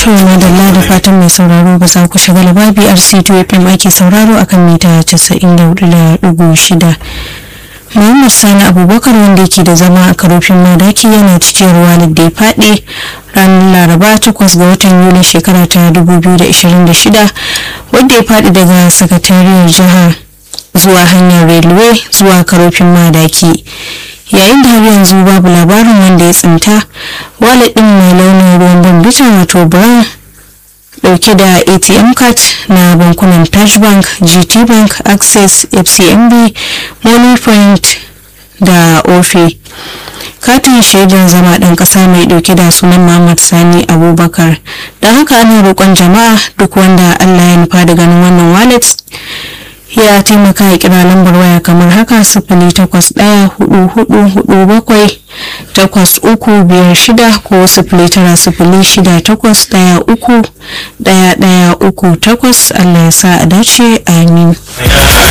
To madalla da fatan mai sauraro ba za ku shiga laba BRC2 FM ake sauraro akan mita 94.6. Muhammad Sani Abubakar wanda yake da zama a karofin madaki yana cikin ruwa da ya faɗi ranar Laraba 8 ga watan Yuli shekara ta 2026 wanda ya faɗi daga sakatariyar jihar zuwa hanyar railway zuwa karofin madaki. yayin da har yanzu babu labarin wanda ya tsinta wallet din mai launin ruwan bambita wato brown dauke da atm card na bankunan taj bank gt bank access fcmb money point da ofe katin shaidar zama ɗan ƙasa mai ɗauke da sunan Muhammad Sani Abubakar don haka ana roƙon jama'a duk wanda Allah ya nufa da ganin wannan wallet ya taimaka ya kira lambar waya kamar haka sifili takwas ɗaya hudu hudu hudu bakwai takwas uku biyar shida ko sifili tara sifili shida takwas ɗaya uku ɗaya ɗaya uku takwas Allah ya sa a dace amin.